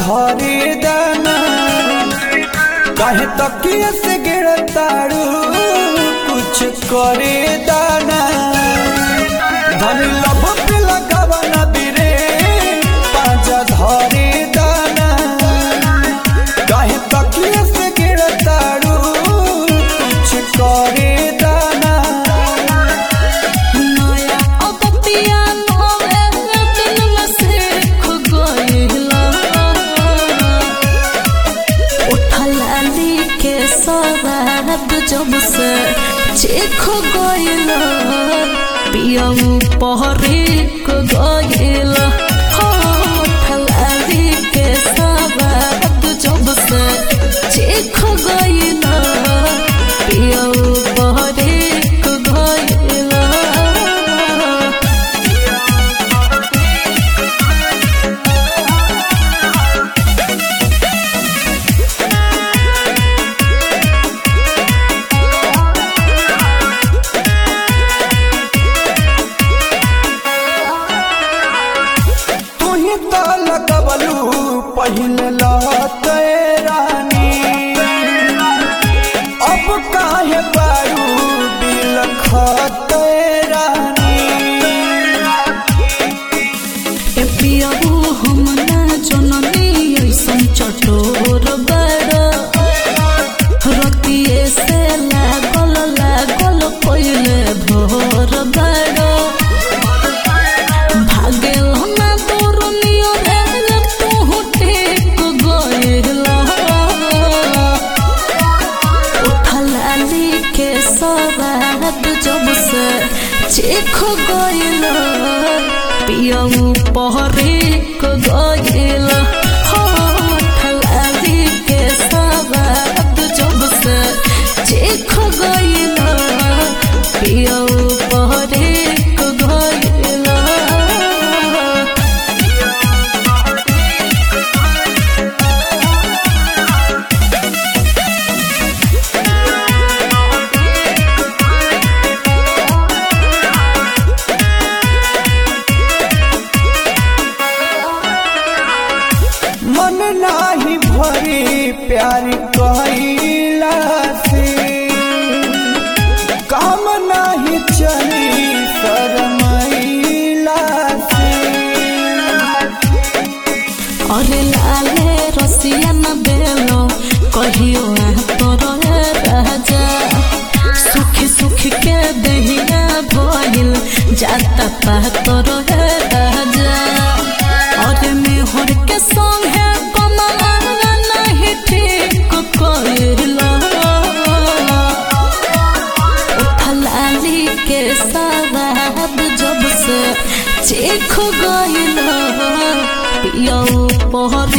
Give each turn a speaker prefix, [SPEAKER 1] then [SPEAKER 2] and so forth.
[SPEAKER 1] धरे दाना काहे तकिया से गिरताड़ू कुछ करे दाना धनी लब पे लगावा ना बिरे पाजा धरे दाना काहे तकिया से गिरताड़ू कुछ करे दाना
[SPEAKER 2] नया अगतिया नवे दिल में सीख गइला उठलाली के सवाद जब से चीख गइला पियऊ पहरी को गइला हो उठलाली के सवाद जब से चीख गइला पियऊ पहरी को गइला
[SPEAKER 1] तुही तो लगवलू पहले लहते रानी अब काहे बारू बिलखते रानी
[SPEAKER 2] ए पियबू हम ना जननी ऐसन चटोर बड़ रतिए से लागल लागल पहिले भोर बड़ भागेल ना दूर नियो रे तू टेक गइला उठलाली के सवाद जब से चीख गइल पियऊ पहरे को गइल हो उठलाली के सवाद जब से चीख गइल पियऊ पहरे को गइल
[SPEAKER 1] मन नाही भरी प्यार कहिला से काम नाही चली शरमैला से
[SPEAKER 2] अरे लाले रसिया न बेलो कहियो आ तोर राजा सुखी सुखी के दहिया भइल जाता पा तोर राजा अरे मेहर के संग है कमला नहीं ठीक कइला उठलाली के सवाब जब से चीख गइल पियऊ पहर